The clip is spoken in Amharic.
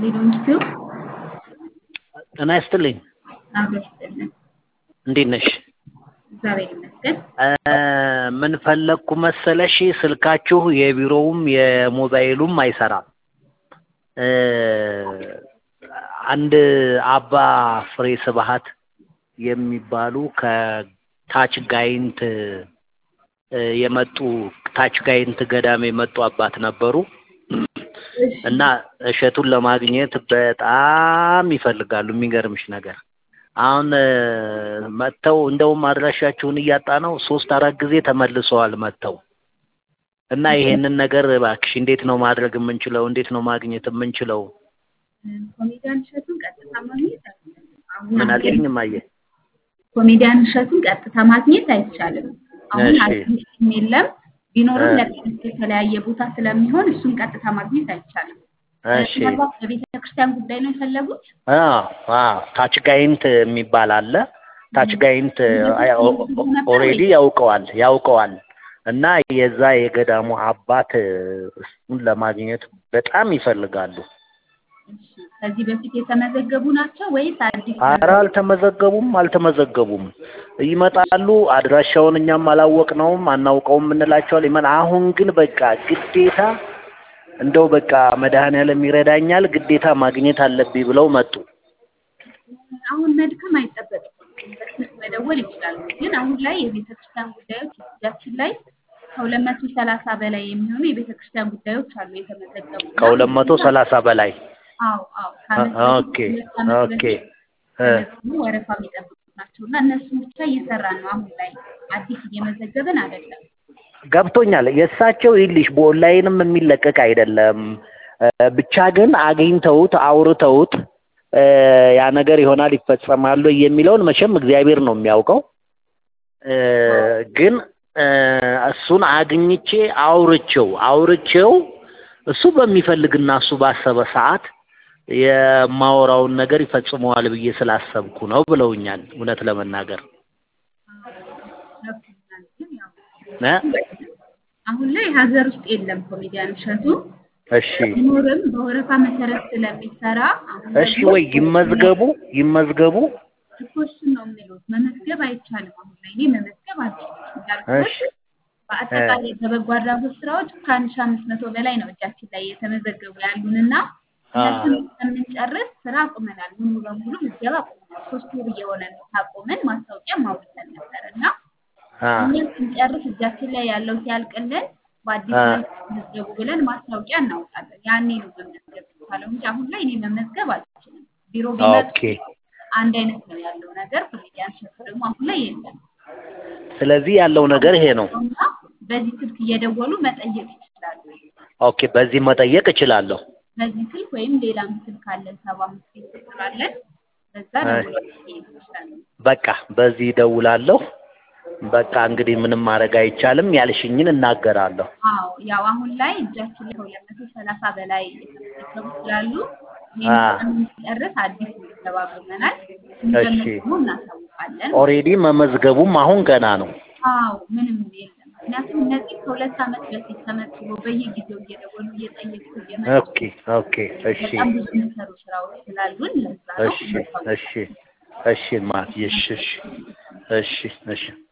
ሊሆንችው ጤና ይስጥልኝ። አብሮ ይስጥልን። እንዴት ነሽ? እግዚአብሔር ይመስገን። ምን ፈለግኩ መሰለሽ፣ ስልካችሁ የቢሮውም የሞባይሉም አይሰራም። አንድ አባ ፍሬ ስብሐት የሚባሉ ከታች ጋይንት የመጡ ታች ጋይንት ገዳም የመጡ አባት ነበሩ እና እሸቱን ለማግኘት በጣም ይፈልጋሉ። የሚገርምሽ ነገር አሁን መጥተው እንደውም አድራሻችሁን እያጣ ነው። ሶስት አራት ጊዜ ተመልሰዋል መጥተው እና ይሄንን ነገር እባክሽ እንዴት ነው ማድረግ የምንችለው? እንዴት ነው ማግኘት የምንችለው? ኮሜዲያን እሸቱን ቀጥታ ማግኘት አሁን ምን አልሽኝ እማዬ? ኮሜዲያን እሸቱን ቀጥታ ማግኘት አይቻልም። አሁን እሺ። አድሚሽን የለም። ቢኖርም እ። ለትምህርት የተለያየ ቦታ ስለሚሆን እሱን ቀጥታ ማግኘት አይቻልም። እሺ ምናልባት በቤተ ክርስቲያን ጉዳይ ነው የፈለጉት? አዎ አዎ ታች ጋይንት የሚባል አለ። ታች ጋይንት ኦሬዲ ያውቀዋል ያውቀዋል እና የዛ የገዳሙ አባት እሱን ለማግኘት በጣም ይፈልጋሉ። እሺ። ከዚህ በፊት የተመዘገቡ ናቸው ወይስ አዲስ? ኧረ አልተመዘገቡም አልተመዘገቡም። ይመጣሉ። አድራሻውን እኛም አላወቅነውም አናውቀውም እንላቸዋል። ይመ አሁን ግን በቃ ግዴታ እንደው በቃ መድኃኔዓለም ይረዳኛል ግዴታ ማግኘት አለብኝ ብለው መጡ። አሁን መድከም አይጠበቅም። በስልክ መደወል ይችላሉ። ግን አሁን ላይ የቤተ ክርስቲያን ጉዳዮች እጃችን ላይ ከሁለት መቶ ሰላሳ በላይ የሚሆኑ የቤተ ክርስቲያን ጉዳዮች አሉ የተመዘገቡ እና ከሁለት መቶ ሰላሳ በላይ አዎ አዎ ከዓመት ኦኬ በፊት ሁለት ዓመት ኦኬ በፊት እ ተመዝግበው ወረፋ የሚጠብቁ ናቸው እና እነሱን ብቻ እየሰራን ነው። አሁን ላይ አዲስ እየመዘገብን አይደለም። ገብቶኛል። የእሳቸው ይልሽ በኦንላይንም የሚለቀቅ አይደለም። እ ብቻ ግን አግኝተውት አውርተውት እ ያ ነገር ይሆናል ይፈጸማሉ የሚለውን መቼም እግዚአብሔር ነው የሚያውቀው። እ ግን እ እሱን አግኝቼ አውርቼው አውርቼው እሱ በሚፈልግና እሱ ባሰበ ሰዓት የማወራውን ነገር ይፈጽመዋል ብዬ ስላሰብኩ ነው ብለውኛል። እውነት ለመናገር ገብቶኛል። ግን ያው እ አሁን ላይ ሀገር ውስጥ የለም ኮሜዲያን እሸቱ እሺ ቢኖርም በወረፋ መሰረት ስለሚሰራ አሁን እሺ ደግሞ ወይ ይመዝገቡ ይመዝገቡ። እኮ እሱን ነው የሚሉት። መመዝገብ አይቻልም። አሁን ላይ እኔ መመዝገብ አልችልም እንዳልኩት እሺ በአጠቃላይ በበጎ አድራጎት ስራዎች ከአንድ ሺህ አምስት መቶ በላይ ነው እጃችን ላይ የተመዘገቡ ያሉንና እነሱን እስከምንጨርስ ስራ አቁመናል። ሙሉ በሙሉ ምዝገባ አቁመናል። ሶስት ወር እየሆነ ነው ካቆመን። ማስታወቂያ ማውጥተን ነበር እና አ እኛን ስንጨርስ እጃችን ላይ ያለው ሲያልቅልን በአዲስ አ መልክ መዝገቡ ብለን ማስታወቂያ እናወጣለን። ያኔ ነው መመዝገብ የሚቻለው እንጂ አሁን ላይ እኔ መመዝገብ አልችልም። ቢሮ ቢመጡ ኦኬ። አንድ አይነት ነው ያለው ነገር። ኮሜዲያን እሸቱ ደግሞ አሁን ላይ የለም ስለዚህ ያለው ነገር ይሄ ነው። እና በዚህ ስልክ እየደወሉ መጠየቅ ይችላሉ። ኦኬ በዚህ መጠየቅ እችላለሁ። በዚህ ስልክ ወይም ሌላም ስልክ አለን፣ ሰባ አምስት ቤት ቁጥር አለን። በዛ አይ። ደውለው መጠየቅ ይችላሉ። በቃ በዚህ እደውላለሁ። በቃ እንግዲህ ምንም ማድረግ አይቻልም። ያልሽኝን እናገራለሁ። አዎ ያው አሁን ላይ እጃችን ላይ ከሁለት መቶ ሰላሳ በላይ የተመዘገቡ ስላሉ አ ይህን ስንጨርስ አዲስ ምዝገባ አቁመናል። ስንጀምር እሺ ደግሞ እናሳውቃለን። ኦሬዲ መመዝገቡም አሁን ገና ነው። አዎ ምንም የለም። ምክንያቱም እነዚህ ከሁለት ዓመት በፊት ተመዝግበው በየጊዜው እየደወሉ እየጠየቁ እየመጡ ኦኬ ኦኬ እሺ በጣም ብዙ የሚሰሩ ስራዎች ስላሉን ለዛ ነው እሺ እሺ እሺ ማ እሺ እሺ እሺ እሺ